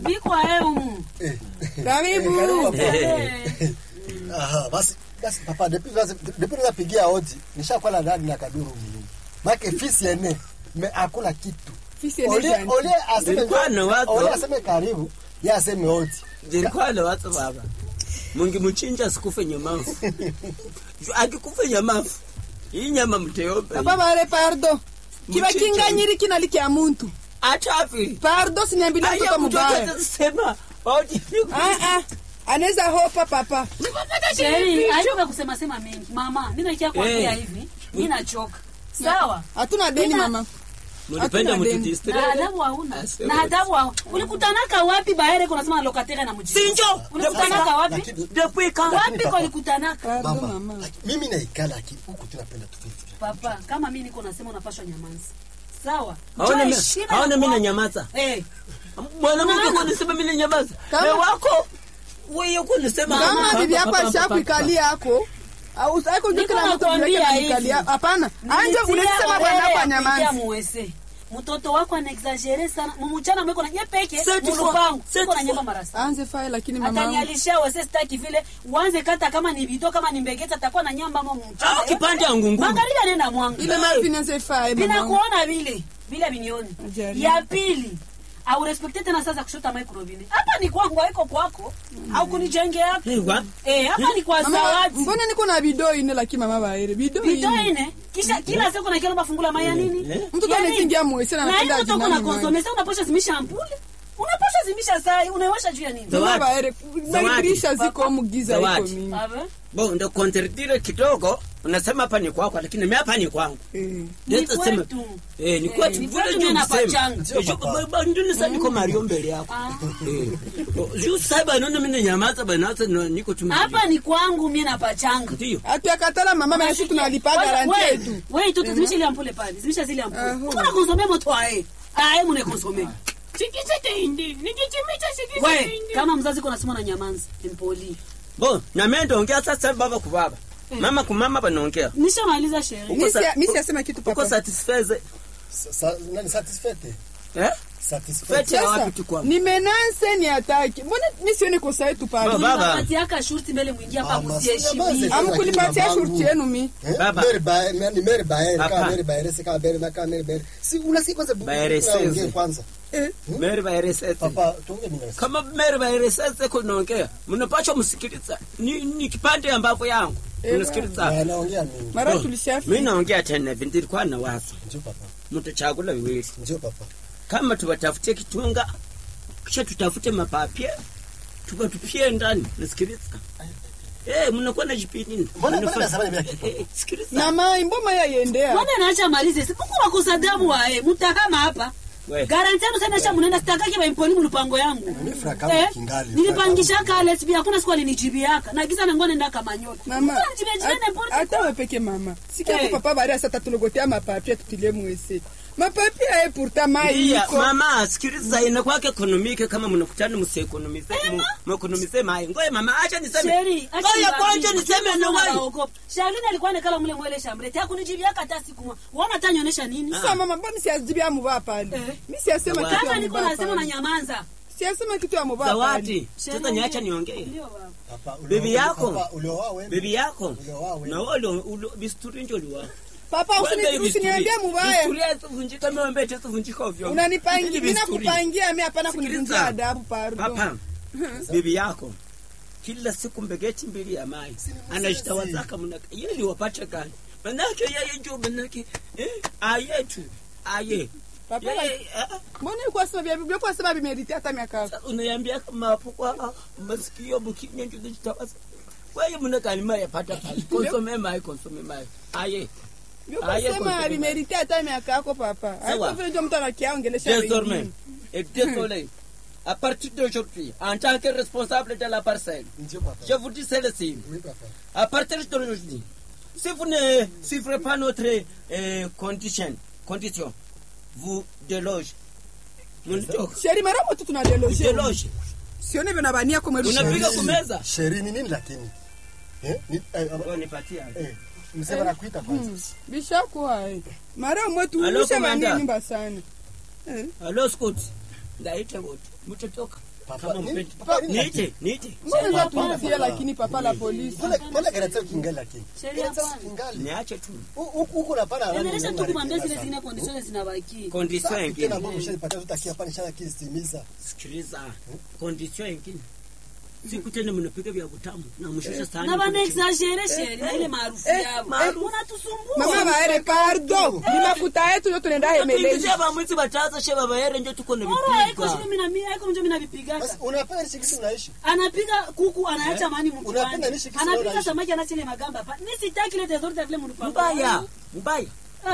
biko ae umu Eh. Karibu. Eh, karibu, papa. Eh, Aha, basi basi papa depuis depuis napigia hodi nishakuwa ndani na kaduru mimi. Make fisi ene me akula kitu. Fisi ene Ole jani. ole aseme Nilikuwa na watu. Ole aseme karibu. Yeye aseme hodi. zilikuwa na watu baba mungimuchinja sikufe nyamafu Ju- akikufe nyamafu hii nyama mteyombe Papa bare pardo. Kiba Mchinja. kinganyiri kinali kya muntu. atafi Pardo siniambilia mtoto mubaya. sema Ah ah. Anaweza hopa papa. sheri aiwe kusema sema mengi mama mi nakia kuambia Eh. hivi mi nachoka sawa Hatuna deni Mina- mama. mulipenda Hatuna deni. mutudistre na adabu hauna Asema. na adabu hauna ulikutanaka wapi baere kunasema lokatere na mjini sinjo ulikutanaka wapi Lakini depuis quand wapi kolikutanaka Pardo mama. mama. laki- Mimi naikala ki huku tunapenda tu fisi. papa kama mi niko nasema unapashwa nyamanzi sawa haona Njoo mi- heshima haona ya mi kwa- nanyamaza Eh, mwanamke Maana- kunisema mi nanyamaza Kama- me wako wewe kunisema Kama papa, bibi yako papa, papa, alishakuikalia yako. Au usako Niko kila mtu nakwambia mleke hivi. kuikalia. Hapana. Anje nilitia unasema orere bwana ya kwa kuingia nyamazi. muwese mtoto wako anaexagere sana mumuchana mweko na nye peke Cette fois- mulupangu cette iko na fois- nyamba marasa Anze fai lakini mama. wangu. atanyalisha wese staki vile uanze kata kama ni bito kama ni mbegeta atakuwa na nyamba mo mchana au kipande ya ngunguru magharibi anaenda mwangu Ile mara finanze fai mama. wangu. vinakuona vile vile vinioni Ajali. ya pili au respekte tena sasa kushota microvine hapa ni kwangu haiko kwako au kunijengea Eh, wa- eh hapa ni kwa Mama, zawadi mbona niko na bidoo ine lakini mama baere bidoo bito ine ine kisha kila siku na kila bafungula maya nini Eh. mtoto Ya nini? anaingia mwese na na anapenda hiyo toka ajinani na mwangu. konsome sasa unaposha zimisha ampule unaposha zimisha saa unawasha juu ya nini Zawadi. mama baere Zawadi. madirisha ziko mugiza iko Zawadi. mingi Ave? bo ndo kontredire kidogo unasema hapa ni kwako lakini mi hapa ni kwangu Eh. Ni Leta sema- kwetu. Eh, ni Eh, kwetu ni vile kwetu ndio mimi nisema. napachanga. Ndio, Eh, ju- papa. ba- ba- ndio nisema niko Mario mbele yako Ah. Eh. Oh, juu sasa bana ndio mimi nyamaza bana sasa ndio niko tu hapa ni kwangu mie napachanga ndio Hatuyakatala mama na sisi tunalipa garanti yetu Wewe tu zimisha ile ampule pale, zimisha zile ampule. Aho. Mbona konsome moto ae? Ae mune konsome. Wewe kama mzazi kuna sema na nyamanzi, mpoli. bo na mimi ndaongea sasa baba kwa baba mama kwa mama banaongea Nishamaliza sherehe. Mimi sa- si- mimi siyasema kitu uko papa satisfaise Sa- sa- Nani satisfaite? eh Satisfaite. Fete ya sasa wapi tu kwangu ni menanse ni ataki mbona mimi sioni kosa yetu pale Baba. Unapatiaka shurti mbele mwingia hapa Mama, msiheshimie. sina amkulipatia Mamangu. shurti yenu mi Eh, Baba. Mary Bae- nani Mary Bae, Papa. kama Mary Bae, si kama Mary na kama Mary Bae. Si unasikia kwanza bu- Bae tunaongea Seze. kwanza. eh meri baeresete Papa, tuongee mimi na wewe. kama meri baeresete kunaongea mnapaswa msikiliza ni, ni kipande ambapo yangu Eh, mnasikiliza Eh, naongea mimi. mara mi tulishafika naongea tena hivi nilikuwa na wazo Ndio papa. mtachagula viwili Ndio papa. kama tuwatafutie kitunga kisha tutafute mapapie tukatupie ndani nasikiliza Eh, mnakuwa na jipini Mbona- mbona nasema hivi ya kipo? sikiliza na mai mboma yayendea Mbona naacha malize? Sipuku wakosa damu wae. Mutahama hapa. We. Garanti yanu sana sha munenda sitakaki ba imponi mlupango yangu. Mimi fraka yangu kingali. nilipangisha kale sibi hakuna siku alinijibiaka na giza nangone nda kamanyola. mama Mbona nijibia jibia hat- n'importe hata quoi? we peke mama sikia Eh. ko papa bari asa tatulogotea mapapia tutilie mwese mapapia ye pourtant mai Iya, iko mama sikiliza inakuwa ekonomike kama mnakutana msiekonomize mwekonomize mai ngoye mama acha niseme Sheri, acha ngoja niwaambie, kwanza niseme kama na wewe naogopa. Charlene alikuwa anakala mule mwele shambre. Tia kunijibiaka hata siku moja. Uona hata nionyesha nini? sasa mama mbona siazibia mubaa pale Eh. mi siyasema Zawadi. kitu ya Kama niko mubaa nasema na pale nyamanza. siyasema kitu ya mubaa pale zawadi sasa niacha niongee Ndio baba. Papa, ulioa- Bibi yako. Papa, ulioa wewe? bibi yako Ulioa wewe? na wale ulo- bisturi njo liwa papa usini- usiniambie mubaya Bisturia tuvunjika miombe tuvunjika ovyo unanipangia Hili mi bisturi. nakupangia mi hapana Sikiliza. kunivunjia adabu pardon Papa, bibi yako kila siku mbegeti mbili ya mai anajitawazaka mnaka yeli wapate gani manake yeye njo manake eh, ayetu aye Papa, Yeye, ah, mbona ilikuwa sema vya Biblia kwa sema bimeriti hata miaka yako sasa unayambia kama hapo kwa masikio bukinya njo kujitawaza wewe mnaka ni mai yapata pale konsome mai konsome mai aye Biblia Aye, kwa sema kwa- bimeriti hata miaka yako papa Sawa. hapo vile ndio mtu anakiaongelesha désormais wengine et désolé à partir d'aujourd'hui en tant que responsable de la parcelle Ndio papa. je vous dis celle-ci Oui, papa. À partir d'aujourd'hui, si vous ne suivrez pas notre euh, condition, condition, vous déloge. Mnitoka. sheri mara moto tunadeloshe Déloge. sione vyo nabania kwa mweru Unapiga Sheri- kumeza. Sheri ni nini lakini? Eh? Ni- eh, aba- Oh, nipatia. eh, msema nakuita kwanza. bishakuwa eh. mara mwetu Alo, ushe komanda. vanie nyumba sana eh. Allo, Scott. ndaite wote mtotoka Papa, kama nini- mpendi papa, nini niite niite mbona Papa, tunatia papa. lakini papa la polisi Mbona mbona gereza kingali lakini? Sheria Gereza hapana. kingali. niache tu Huku huku napana nani? endelesha tu nani kumwambia zile gereza? zingine conditions zinabaki condition Tena ingine mbona mshanipatia tutakia hapa nishakia stimiza. sikiliza condition ingine siku tena mnapiga vya kutamu na mshusha sahani na bana kule chini. exagere sheri na ile maarufu eh, yao eh. unatusumbua mama baere pardo ni mafuta yetu ndio tunaenda hemelezi Tuingizie bamwezi bataza she baba yere ndio tuko na Oro haiko vipiga shile mina mimi haiko mjo mina vipigaka Basi unapenda nishi kisi unaishi. anapiga kuku anaacha mani Unapenda mkiwani nishi kisi anapiga unaishi. samaki anaacha ile magamba hapa ni sitaki ile desordre vile mlipango mbaya mbaya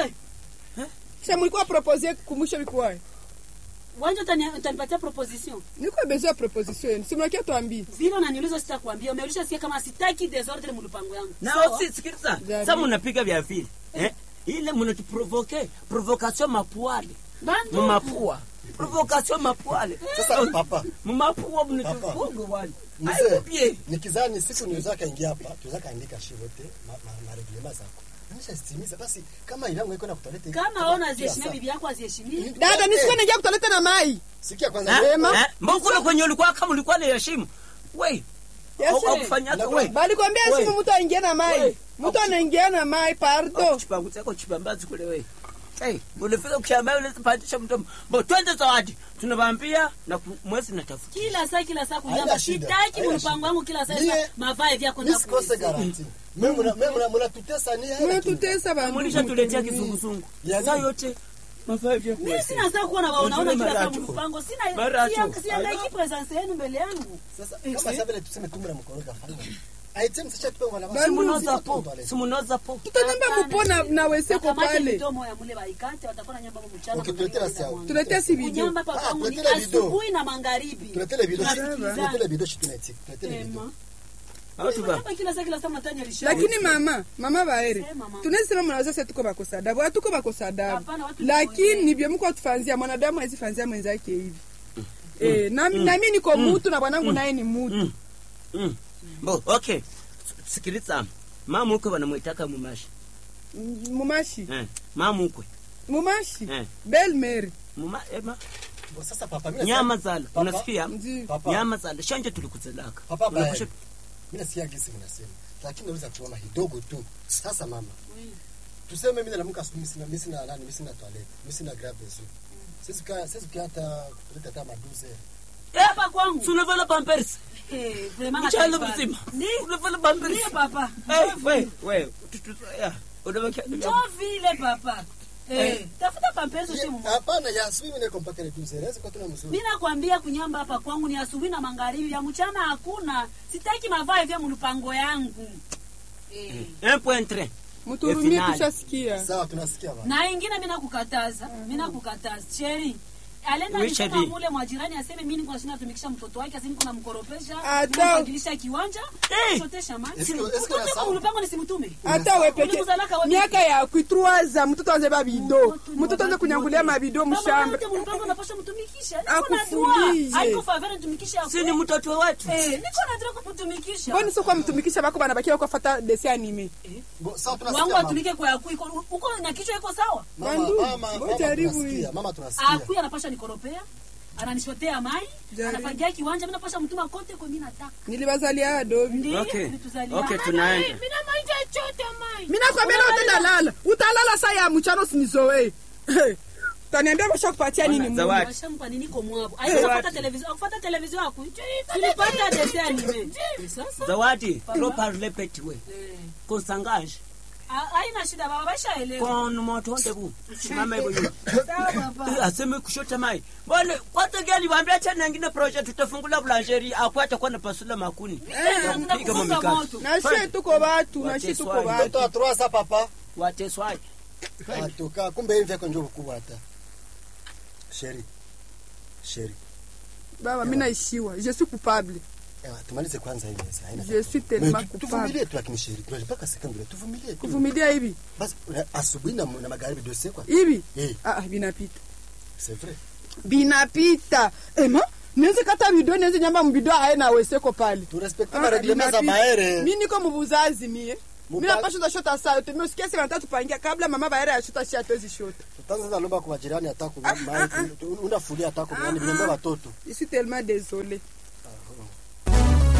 eh sha mlikuwa propose kumusha bikuwa wanja utani- utanipatia proposition nilikuwa besoin ya proposition yenu simnakia tuambie vile unaniuliza sitakwambia umeulisha sikia kama sitaki desordre mlipango yangu na Sawa? si sikiliza Jari. sasa mnapiga vya vile eh ile mnatuprovoke provocation mapuale bandu mumapua provocation mapuale Sasa papa, mumapua mnatufunga wale mzee, aikupie nikizani siku niweza kaingia hapa, tuweza kaandika shivote ma, ma, ma reglema zako. Nisha stimiza basi kama ilangu iko na kutoleta. kama ona aziheshimia bibi yako aziheshimie dada nisiko naingia kutoleta na mai Sikia kwanza. Eh? wewe- Eh? mbona kwenye ulikuwa kama ulikuwa na heshima we Yes, au eh. kufanyaka Ndio. we balikwambia We. simu mtu aingie na mai We. mtu anaingia na mai pardo chipangu chako chipambazi kule we Hey, unafika kushamba unapandisha mdomo bo twende zawadi tunawambia na ku- mwezi natafuta kila saa kila saa Haina kunyamba shida, sitaki haina mpango shida. wangu kila saa Mie- mavae vyako Mimi na sikose garanti. Mimi mna mimi mna mnatutesa ni hela. tu. mnatutesa bandu mulisha tuletea mtumii. kizunguzungu Ya saa nini? yote mafaa vya mimi kuweza. sina saa kuwa na waonaona Ujue kila saa maracho. mpango sina Maracho. sia- siangaiki presence yenu mbele yangu Sasa kama sasa vile tuseme tu mnamkoroga fanya. Aitem sasa tupe wana Bandu simunoza po simunoza po tutanamba mupona na weseko Wakamate pale midomo ya mule baikate watakuwa na nyamba hapo mchana Okay, tuletea basi hao. tuletea si video kunyamba pa Ah, kwangu ni tuletele video. asubuhi na magharibi Tuletele video. Tunasikilizana. Tuletele video shi tunaitika. Tuletele Ema. video. au tuba Kunyamba kila saa kila saa mnatanya lishe lakini mama mama baere Sema, mama. tunasema mnaweza sasa tuko bakosa adabu hatuko bakosa adabu Hapana, watu lakini ni ni vyo mko tufanzia mwanadamu hawezi fanzia mwenzake hivi eh na na mimi niko mutu na bwanangu naye ni mutu Mm. bo okay sikiliza mama ukwe wanamwitaka mumashi Mm, mumashi eh mama ukwe mumashi Eh. belle mary muma ema Bo, Sasa papa mimi nyama nasikia- zala Papa, unasikia ndio Papa. nyama zala shanje tulikuzelaka Papa baya. Unakusha- Mimi nasikia gisi mnasema. Lakini naweza kuona kidogo tu. Sasa mama. Tuseme mimi naamka asubuhi sina mimi sina nani mimi sina toilet. Mimi sina grab bezu. Sisi ka sisi hata kuleta hata maduze. hapa kwangu Si unavala pampers Eh, vraiment mchana nataifa. mzima Ni- unavala pampers Ndiyo papa Eh, we we tutu- ya, unabakia Njoo vile papa Eh, tafuta pampezo Ye- simu Hapana ya asubuhi mimi niko mpaka reduce. Naweza kwa tuna mzuri. mi nakwambia kunyamba hapa kwangu ni asubuhi na magharibi ya mchana hakuna sitaki mavae vya mlupango yangu Eh. un point tres mturumie finali. tushasikia Sawa tunasikia baba. na ingine mi nakukataza mi nakukataza cheri alenda Oui, nisema Cheri. mule mwa jirani aseme mi niko nashinda tumikisha mtoto wake asini kuna mkoropesha Ata- nampangilisha kiwanja Eh. shotesha maji Eske- eske Utoke unasahau? kwa mlupango nisimtume hata we peke Ulimzalaka wapi? miaka ya kuitruaza mtoto anze babido mtoto anze kunyangulia mabido mshamba mlupango napasha mtumikisha niko na Akufundishe. dua haiko favela nitumikishe si ni mtoto wetu Eh, niko na dua kumtumikisha mboni sio kwa mtumikisha bako banabakia kwa fata desi anime Bo, sawa wangu tunasikia mama. atumike kwa yaku iko uko na kichwa iko sawa Mama, Bandu, mama, ngo mama jaribu tunasikia. hii. Mama tunasikia. akuya anapasha nikoropea ananishotea mai Jaribu. anapangia kiwanja mi napasha mtuma kote kwa mi nataka nilibazalia adobi Ndiyo, Okay. ulituzalia. Okay, Mama, tunaenda. eh, mina maisha chote mai mi nakwambia leo tena lala utalala saa ya mchana usinizoe taniambia basha kupatia nini Mungu? Zawadi. washampa nini ko mwabo aikufuata televizio akufuata televizio aku tulipata dese anime sasa zawadi trop parler petit we eh, konsangaje ha- haina shida baba bashaelewa kon motonde bu simama hivyo hivyo sawa baba Eh, aseme kushota mai bwana kwanza gani waambia tena nyingine project tutafungula blancherie akwata kwa na pasula makuni Eh, Kupika tunakufunga mamikati. moto. na shie tuko batu na shie tuko Wateswaji. batu Mtoto wa trois sa papa. wateswaje Atoka kumbe hivi yako njoo kubwa hata. Sheri. Sheri. baba mi naishiwa je suis coupable Ewa, tumalize kwanza hii meza. Haina. je suis tellement Mais tu- coupable Tuvumilie tu lakini Sheri. Tunapaka sekunde tuvumilie. tu. kuvumilia hivi Basi una- asubuhi na na magharibi dossier kwa. hivi Eh, ah, ah, binapita c'est vrai. binapita ema niweze kata video niweze nyamba mbido aye na weseko pale Tu respecte Ah, ma règlement za binapita. maere. mi niko mubuzazi mie mi napashota shota saa yote mi usikia sema nataka tupangia kabla mama baera ya shota shi hatuwezi shota Tutaanza sasa lomba kwa majirani atako mai unafulia atako nani vinembe watoto. je suis tellement désolé